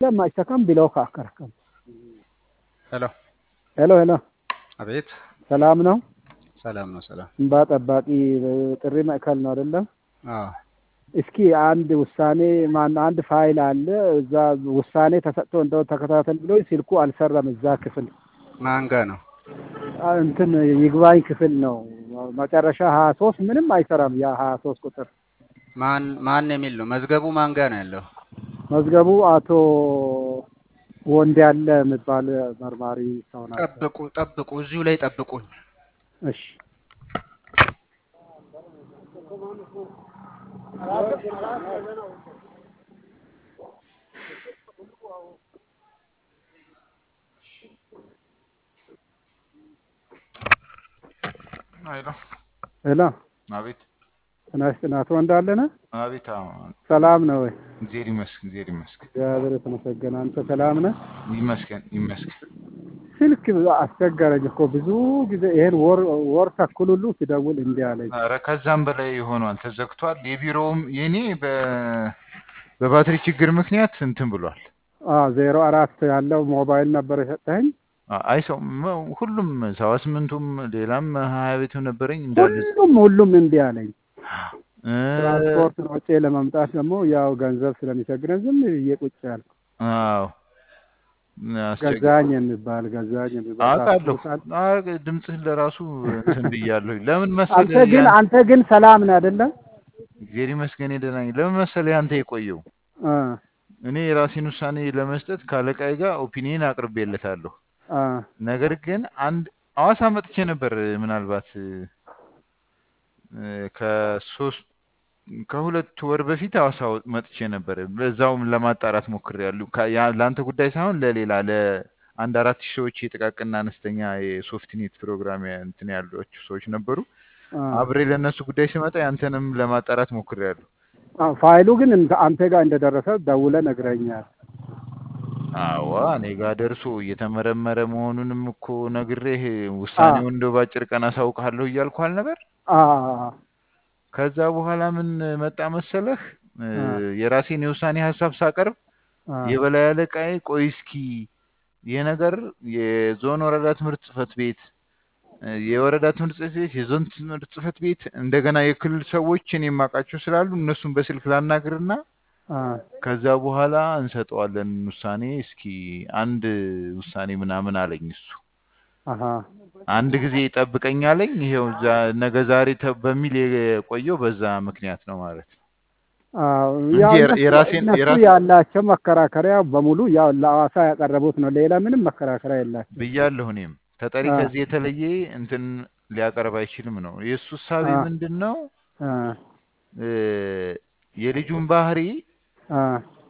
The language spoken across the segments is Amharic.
ማይሰከም ብሎክ አከረከም። ሄሎ ሄሎ ሄሎ፣ አቤት። ሰላም ነው? ሰላም ነው። ሰላም። እንባ ጠባቂ ጥሪ ማዕከል ነው አይደለም? አዎ እስኪ አንድ ውሳኔ ማን አንድ ፋይል አለ እዛ ውሳኔ ተሰጥቶ እንደው ተከታተል ብሎ ስልኩ አልሰራም። እዛ ክፍል ማን ጋ ነው? አ- እንትን ይግባኝ ክፍል ነው መጨረሻ ሀያ ሶስት ምንም አይሰራም። ያ ሀያ ሶስት ቁጥር ማን ማን የሚል ነው? መዝገቡ ማን ጋ ነው ያለው? መዝገቡ አቶ ወንድ ያለ የሚባል መርማሪ ሰው ናቸው። ጠብቁ ጠብቁ፣ እዚሁ ላይ ጠብቁኝ። እሺ አይሎ ሄሎ አቤት ጤና ይስጥልኝ። አቶ ወንድ አለ ነህ? አቤት። አዎ ሰላም ነው ወይ? እግዜር ይመስገን፣ እግዜር ይመስገን፣ እግዚአብሔር የተመሰገነ። አንተ ሰላም ነህ? ይመስገን፣ ይመስገን። ስልክ አስቸገረኝ እኮ ብዙ ጊዜ ይሄን ወር ወር ተኩል ሁሉ ሲደውል እምቢ አለኝ። ኧረ ከዛም በላይ ሆኗል፣ ተዘግቷል። የቢሮውም የኔ በ በባትሪ ችግር ምክንያት እንትን ብሏል። አዎ ዜሮ አራት ያለው ሞባይል ነበር የሰጠኸኝ። አ- አይ ሰው መ- ሁሉም ሰባ ስምንቱም ሌላም ሀያ ቤትም ነበረኝ እንዳለ ሁሉም ሁሉም እምቢ አለኝ። እ፣ ትራንስፖርት ወጪ ለመምጣት ደግሞ ያው ገንዘብ ስለሚቸግረን ዝም ብዬ ቁጭ ያልኩ። አዎ አስቸግ- ገዛኝ የሚባል ገዛኝ የሚባል አውቃለሁ። ታስታውሳለህ? አ- ድምፅህን ለራሱ እንትን ብያለሁ። ለምን አንተ መሰለህ ግን ያን- አንተ ግን ሰላም ነህ አይደለም? እግዜር ይመስገን ደህና ነኝ። ለምን መሰለህ ያንተ የቆየው አ እኔ የራሴን ውሳኔ ለመስጠት ከአለቃዬ ጋር ኦፒኒየን አቅርቤለታለሁ። አ ነገር ግን አንድ ሐዋሳ መጥቼ ነበር። ምናልባት እ፣ ከሶስት ከሁለት ወር በፊት ሐዋሳ መጥቼ ነበር። በዛውም ለማጣራት ሞክሬያለሁ። ካ- ያ- ለአንተ ጉዳይ ሳይሆን ለሌላ ለአንድ አራት ሺህ ሰዎች የጥቃቅንና አነስተኛ የሶፍትኔት ፕሮግራም ያ- እንትን ያሏቸው ሰዎች ነበሩ። አ አብሬ ለእነሱ ጉዳይ ስመጣ ያንተንም ለማጣራት ሞክሬያለሁ። አ ፋይሉ ግን እንደ አንተ ጋር እንደደረሰ ደውለህ ነግረኛል። አዋ እኔ ጋር ደርሶ እየተመረመረ መሆኑንም እኮ ነግሬህ ውሳኔውን እንደው ባጭር ቀን አሳውቅሃለሁ እያልኩ አልነበር? አ ከዛ በኋላ ምን መጣ መሰለህ እ፣ አ የራሴን የውሳኔ ሀሳብ ሳቀርብ አ የበላይ አለቃዬ ቆይ እስኪ ይህ ነገር የዞን ወረዳ ትምህርት ጽህፈት ቤት እ፣ የወረዳ ትምህርት ጽህፈት ቤት የዞን ትምህርት ጽህፈት ቤት እንደገና የክልል ሰዎች እኔ የማውቃቸው ስላሉ እነሱን በስልክ ላናግርና አ ከዛ በኋላ እንሰጠዋለን ውሳኔ። እስኪ አንድ ውሳኔ ምናምን አለኝ እሱ። አሀ አንድ ጊዜ ጠብቀኝ አለኝ። ይሄው ዛ- ነገ ዛሬ ተ- በሚል የቆየው በዛ ምክንያት ነው ማለት ነው አዎ እንጂ ያው የራ- እነሱ የራሴን እነሱ የራስ ያላቸው መከራከሪያ በሙሉ ያው ለሐዋሳ ያቀረቡት ነው። ሌላ ምንም መከራከሪያ የላቸው። ብያለሁ። እኔም ተጠሪ አ ከዚህ የተለየ እንትን ሊያቀርብ አይችልም ነው የእሱ እሳቤ አ ምንድን ነው አ እ፣ የልጁን ባህሪ አ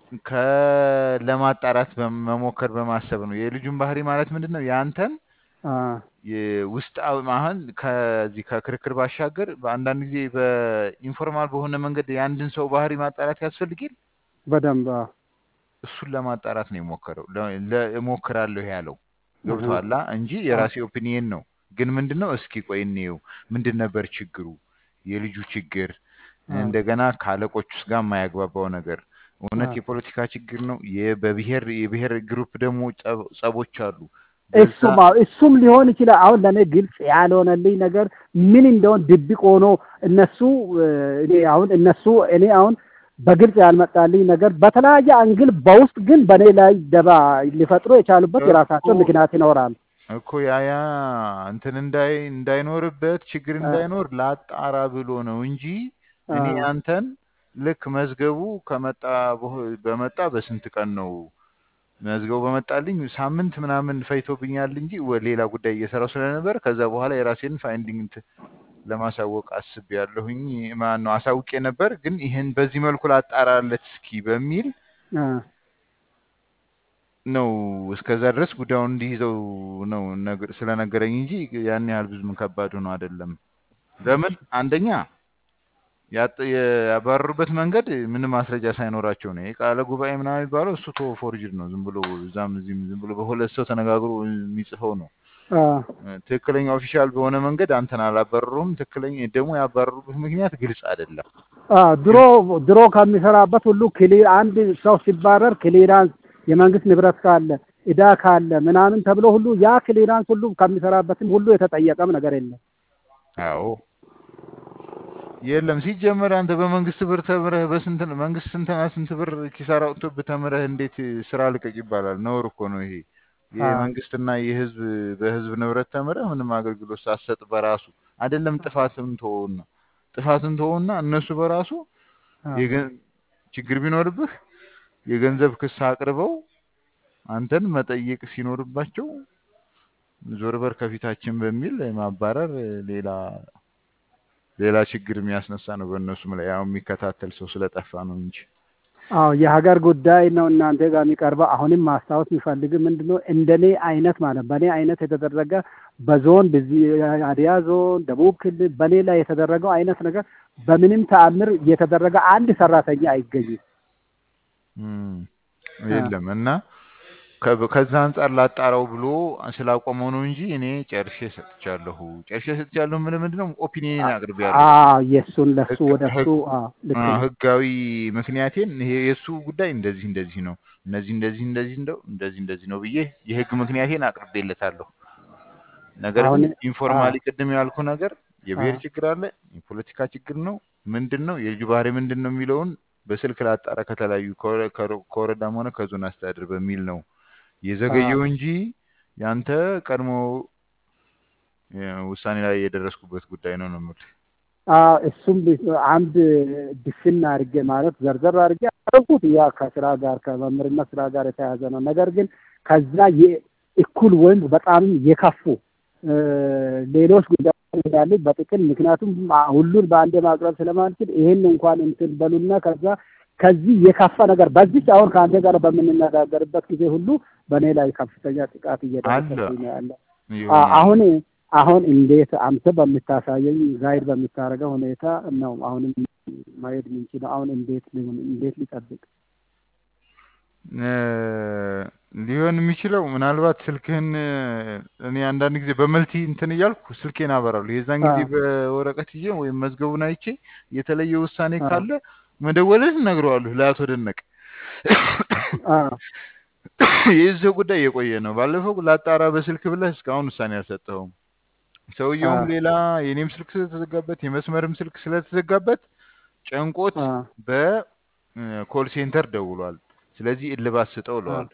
ከለማጣራት በመሞከር በማሰብ ነው። የልጁን ባህሪ ማለት ምንድን ነው የአንተን አ ውስጥ አሁን ከዚህ ከክርክር ባሻገር በአንዳንድ ጊዜ በኢንፎርማል በሆነ መንገድ የአንድን ሰው ባህሪ ማጣራት ያስፈልጊል። በደንብ አዎ እሱን ለማጣራት ነው የሞከረው ለ- ለ- እሞክራለሁ ያለው አሀ ገብቶሃል እንጂ አ የራሴ ኦፒኒየን ነው። ግን ምንድን ነው እስኪ ቆይ እንየው፣ ምንድን ነበር ችግሩ? የልጁ ችግር አ እንደገና ከአለቆች ውስጥ ጋር የማያግባባው ነገር እውነት አ የፖለቲካ ችግር ነው? የ- በብሔር የብሔር ግሩፕ ደግሞ ጸብ- ጸቦች አሉ። በዛ እሱም አዎ እሱም ሊሆን ይችላል። አሁን ለእኔ ግልጽ ያልሆነልኝ ነገር ምን እንደሆን ድብቅ ሆኖ እነሱ እ፣ እኔ አሁን እነሱ እኔ አሁን በግልጽ ያልመጣልኝ ነገር በተለያየ አንግል በውስጥ ግን በእኔ ላይ ደባ ሊፈጥሩ የቻሉበት እኮ የራሳቸው ምክንያት ይኖራል። እኮ ያ ያ እንትን እንዳይ እንዳይኖርበት ችግር አ እንዳይኖር ላጣራ ብሎ ነው እንጂ አ እኔ አንተን ልክ መዝገቡ ከመጣ በሆ- በመጣ በስንት ቀን ነው መዝገቡ በመጣልኝ ሳምንት ምናምን ፈይቶብኛል እንጂ ወ- ሌላ ጉዳይ እየሰራው ስለነበር ከዛ በኋላ የራሴን ፋይንዲንግ እንትን ለማሳወቅ አስቤያለሁኝ። ማን ነው አሳውቄ ነበር፣ ግን ይህን በዚህ መልኩ ላጣራለት እስኪ በሚል አ ነው እስከዛ ድረስ ጉዳዩን እንዲይዘው ነው ነግ- ስለነገረኝ እንጂ ያን ያህል ብዙም ከባድ ሆኖ አይደለም። ለምን አንደኛ ያጥ- ያባረሩበት መንገድ ምንም ማስረጃ ሳይኖራቸው ነው። የቃለ ጉባኤ ምናምን የሚባለው እሱ ቶ ፎርጅድ ነው። ዝም ብሎ እዛም እዚህም ዝም ብሎ በሁለት ሰው ተነጋግሮ የሚጽፈው ነው። አ ትክክለኛ ኦፊሻል በሆነ መንገድ አንተን አላባረሩም። ትክክለኛ ደግሞ ያባረሩበት ምክንያት ግልጽ አይደለም። አ ድሮ ድሮ ከሚሰራበት ሁሉ ክሊር አንድ ሰው ሲባረር ክሊራንስ የመንግስት ንብረት ካለ እዳ ካለ ምናምን ተብሎ ሁሉ ያ ክሊራንስ ሁሉ ከሚሰራበትም ሁሉ የተጠየቀም ነገር የለም። አዎ የለም ሲጀመር አንተ በመንግስት ብር ተምረህ በስንት ነው መንግስት ስንትና ስንት ብር ኪሳራ አውጥቶብህ ተምረህ እንዴት ስራ ልቀቅ ይባላል? ነውር እኮ ነው ይሄ። የመንግስትና የህዝብ በህዝብ ንብረት ተምረህ ምንም አገልግሎት ሳትሰጥ በራሱ አይደለም ጥፋትን ተወውና ጥፋትን ተወውና እነሱ በራሱ የገ- ችግር ቢኖርብህ የገንዘብ ክስ አቅርበው አንተን መጠየቅ ሲኖርባቸው ዞር በር ከፊታችን በሚል ማባረር ሌላ ሌላ ችግር የሚያስነሳ ነው። በእነሱም ላይ ያው የሚከታተል ሰው ስለጠፋ ነው እንጂ አዎ የሀገር ጉዳይ ነው እናንተ ጋር የሚቀርበው። አሁንም ማስታወስ የሚፈልግ ምንድነው እንደኔ አይነት ማለት በእኔ አይነት የተደረገ በዞን በዚህ ሀዲያ ዞን፣ ደቡብ ክልል በሌላ የተደረገው አይነት ነገር በምንም ተአምር የተደረገ አንድ ሰራተኛ አይገኝም። እም፣ የለም እና ከ- ከዛ አንጻር ላጣራው ብሎ ስላቆመው ነው እንጂ እኔ ጨርሼ ሰጥቻለሁ። ጨርሼ ሰጥቻለሁ ምን ምንድነው ኦፒኒየን አቅርቤያለሁ። አዎ የእሱን ለሱ ወደ እሱ ህግ- አዎ ልክ አዎ፣ ነው። ህጋዊ ምክንያቴን ይሄ የእሱ ጉዳይ እንደዚህ እንደዚህ ነው እነዚህ እንደዚህ እንደዚህ እንደው እንደዚህ እንደዚህ ነው ብዬ የህግ ምክንያቴን አቅርቤለታለሁ። ነገር አሁን ግን ኢንፎርማሊ አዎ ቅድም ያልኩ ነገር የብሔር አዎ ችግር አለ፣ የፖለቲካ ችግር ነው፣ ምንድን ነው የልጁ ባህሪ ምንድን ነው የሚለውን በስልክ ላጣራ ከተለያዩ ከወረ- ከወረ- ከወረዳም ሆነ ከዞን አስተዳደር በሚል ነው አዎ የዘገየው እንጂ ያንተ ቀድሞ እ፣ ውሳኔ ላይ የደረስኩበት ጉዳይ ነው ነው የምልህ። አዎ እሱም ቢ- አንድ ድፍን አድርጌ ማለት ዘርዘር አድርጌ አደረኩት። ያ ከስራ ጋር ከመምህርነት ስራ ጋር የተያያዘ ነው። ነገር ግን ከዛ የእኩል ወይም በጣም የከፉ እ፣ ሌሎች ጉዳዮች እንዳሉ በጥቅል ምክንያቱም አ- ሁሉን በአንዴ ማቅረብ ስለማንችል ይሄን እንኳን እንትን በሉና ከዛ ከዚህ የከፋ ነገር በዚች አሁን ከአንተ ጋር በምንነጋገርበት ጊዜ ሁሉ በእኔ ላይ ከፍተኛ ጥቃት አለ እየደረሰብኝ ነው ያለ። አ- ይሆናል አሁን አሁን እንዴት አንተ በምታሳየኝ ጋይድ በምታደርገው ሁኔታ ነው አሁንም ማየት የምንችለው። አሁን እንዴት ሊሆን እንዴት ሊጠብቅ እ፣ ሊሆን የሚችለው ምናልባት ስልክህን እ፣ እኔ አንዳንድ ጊዜ በመልቲ እንትን እያልኩ ስልኬን አበራለሁ። የዛን ጊዜ አ በወረቀት ይዤ ወይም መዝገቡን አይቼ የተለየ ውሳኔ አ ካለ መደወልን እነግረዋለሁ ለአቶ ደነቀ። አ የዚህ ጉዳይ የቆየ ነው። ባለፈው ላጣራ በስልክ ብለህ እስካሁን ውሳኔ አልሰጠኸውም። አ ሰውየውም ሌላ የኔም ስልክ ስለተዘጋበት የመስመርም ስልክ ስለተዘጋበት ጨንቆት አ በኮል ሴንተር ደውሏል። ስለዚህ እልባት ስጠው አ እለዋለሁ።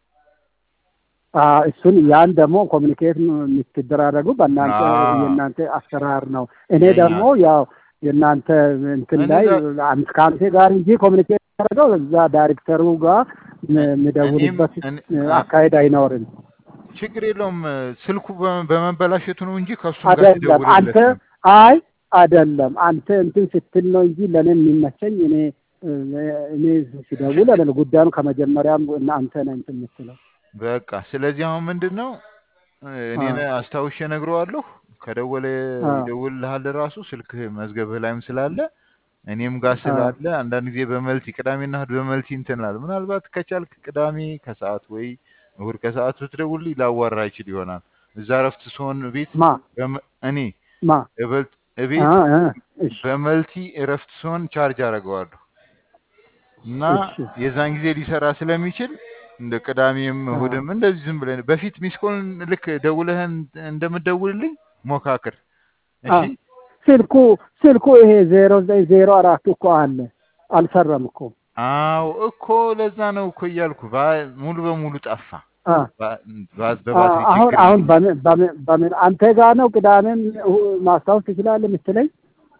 አ እሱን ያን ደግሞ ኮሚኒኬት የምትደራረጉ በእናንተ አዎ የእናንተ አሰራር ነው። እኔ የኛ ደግሞ ያው የእናንተ እንትን ላይ እነዛ አንተ ከአንተ ጋር እንጂ ኮሚኒኬት ያደረገው እዛ ዳይሬክተሩ ጋር ም- እኔም የምደውልበት እኔ- እ፣ አ- አካሄድ አይኖርም። ችግር የለውም። ስልኩ በ- በመበላሸቱ ነው እንጂ ከእሱም ጋር አይደለም አንተ ሲደውልለት ነው። አይ አይደለም አንተ እንትን ስትል ነው እንጂ ለእኔ የሚመቸኝ እኔ እኔ ሲደውል አይደለም ጉዳዩን ከመጀመሪያም እና አንተ ነህ እንትን የምትለው። በቃ ስለዚህ አሁን ምንድን ነው እኔ አዎ አስታውሼ እነግረዋለሁ። ከደወለ አዎ ይደውልልሃል ራሱ ስልክህ መዝገብህ ላይም ስላለ እኔም ጋር አዎ ስላለ አንዳንድ ጊዜ በመልቲ ቅዳሜና እሑድ በመልቲ እንትን እላለሁ። ምናልባት ከቻልክ ቅዳሜ ከሰዓት ወይ እሑድ ከሰዓት ብትደውልልኝ ላዋራ ይችል ይሆናል። እዛ እረፍት ስሆን ቤት ማ በመ- እኔ ማ እበልጥ አ እቤት አ እሺ በመልቲ እረፍት ስሆን ቻርጅ አደርገዋለሁ እና እሺ የዛን ጊዜ ሊሰራ ስለሚችል እንደ ቅዳሜም አ እሑድም እንደዚህ ዝም ብለን በፊት ሚስኮልን ልክ ደውለህን እንደምትደውልልኝ ሞካክር። አ እሺ ስልኩ ስልኩ ይሄ ዜሮ ዘጠኝ ዜሮ አራት እኮ አለ አልሰራም እኮ አዎ እኮ ለዛ ነው እኮ እያልኩ ባ- ሙሉ በሙሉ ጠፋ። አ ባ- ባ- አ በባትሪ አሁን ችግር አሁን ምክንያት በምን በምን በምን አንተ ጋር ነው ቅዳሜም እሁ- ማስታወስ ትችላለህ የምትለኝ?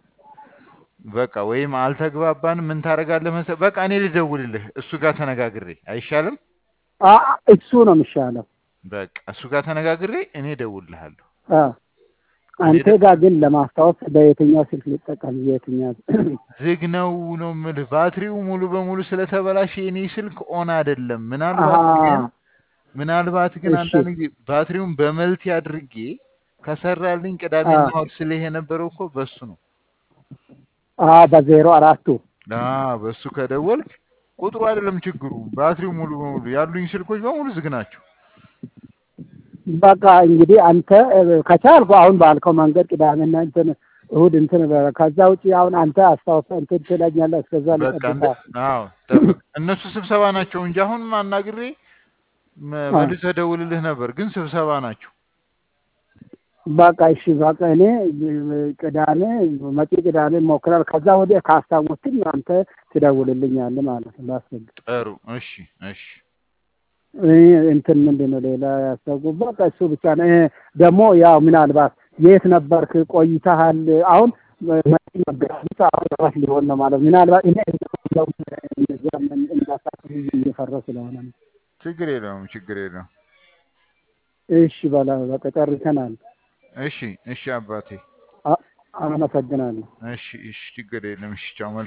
በቃ ወይም አልተግባባንም። ምን ታደርጋለህ መሰለህ? በቃ እኔ ልደውልልህ እሱ ጋር ተነጋግሬ አይሻልም? አ እሱ ነው የሚሻለው። በቃ እሱ ጋር ተነጋግሬ እኔ እደውልልሃለሁ። አ እኔ አንተ ደ- ጋር ግን ለማስታወስ በየትኛው ስልክ ልጠቀም? የትኛው? ዝግ ነው ነው የምልህ። ባትሪው ሙሉ በሙሉ ስለተበላሸ የኔ ስልክ ኦን አይደለም። አሀ ምናልባት ግን ምናልባት ግን እሺ አንዳንድ ጊዜ ባትሪውን በመልቲ አድርጌ ከሰራልኝ አ ቅዳሜና እሑድ ስልህ የነበረው እኮ በሱ ነው። አ በዜሮ አራቱ አዎ በሱ ከደወልክ ቁጥሩ አይደለም ችግሩ፣ ባትሪው ሙሉ በሙሉ ያሉኝ ስልኮች በሙሉ ዝግ ናቸው። በቃ እንግዲህ አንተ እ፣ ከቻልኩ አሁን ባልከው መንገድ ቅዳሜና እንትን እሑድ እንትን በ- ከዛ ውጪ አሁን አንተ አስታውሰህ እንትን ትለኛለህ። እስከዛ በቃ እንደ ልጠብቅህ። አዎ ጠብቅ። እነሱ ስብሰባ ናቸው እንጂ አሁን አናግሬ መ- አ። መልሰህ ደውልልህ ነበር፣ ግን ስብሰባ ናቸው። በቃ እሺ፣ በቃ እኔ ቅዳሜ መጪ ቅዳሜ ሞክራል። ከዛ ወዲያ ካስታወስክኝ አንተ ትደውልልኛለህ ማለት ነው። ላስገድ ጥሩ። እሺ፣ እሺ። እንትን ምንድን ነው ሌላ ያስታውቁ። በቃ እሱ ብቻ ነው። ይሄ ደግሞ ያው ምናልባት የት ነበርክ ቆይተሃል? አሁን መጪ መጋቢት አሁን እረፍት ሊሆን ነው ማለት ምናልባት እኔ እንዳሳስብ እየፈራሁ ስለሆነ ነው። ችግር የለውም፣ ችግር የለውም። እሺ በላ በቃ ጨርሰናል። እሺ፣ እሺ አባቴ። አ- አመሰግናለሁ። እሺ፣ እሺ፣ ችግር የለም። እሺ፣ ቻው። መልካም